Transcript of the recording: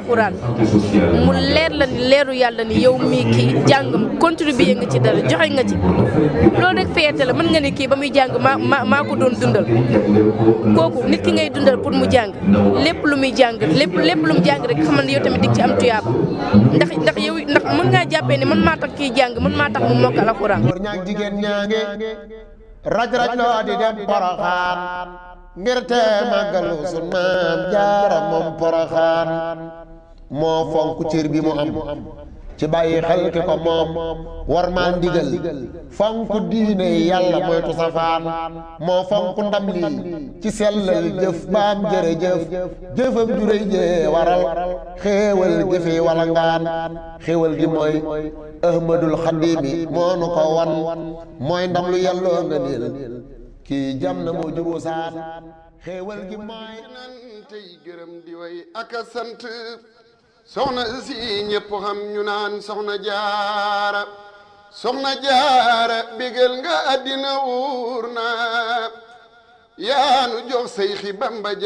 alxuraan mu leer la ni leeru yàlla ni yow mii kii jàngam contribuer nga ci dara joxe nga ci loolu rek fierté la mën nga ni kii ba muy jàng maa maa maa ko doon dundal kooku nit ki ngay dundal pour mu jàng lépp lu muy jàng lépp lépp lu mu jàng rek xamal ne yow tamit dig ci am tuyaaba ndax ndax yow ndax mën ngaa jàppee ni man maa tax kii jàng man maa tax mu mokkal alxuraan góor ñaag jigéen ñaange raj raj loo di dem poroxaan ngir te màggalu sun maam jaara moom poroxaan moo fonk cër bi mu am ci bàyyi xel ki ko moom war maa ndigal fonk diine yàlla moytu safaan moo fonk ndam lii ci sellal jëf baam jërëjëf jëfam juréy jee waral xéewal gi fi wala ngaan xéewal gi mooy ahmadul xadimi moo nu ko wan mooy ndam lu yàlloo nga niil kii jam na moo juboo saan xéewal gi mooy nan tey gërëm di way ak a sant soxna si ñëpp xam ñu naan soxna jaara soxna jaara bégal nga àddina wuur na yaanu jox say xi bamba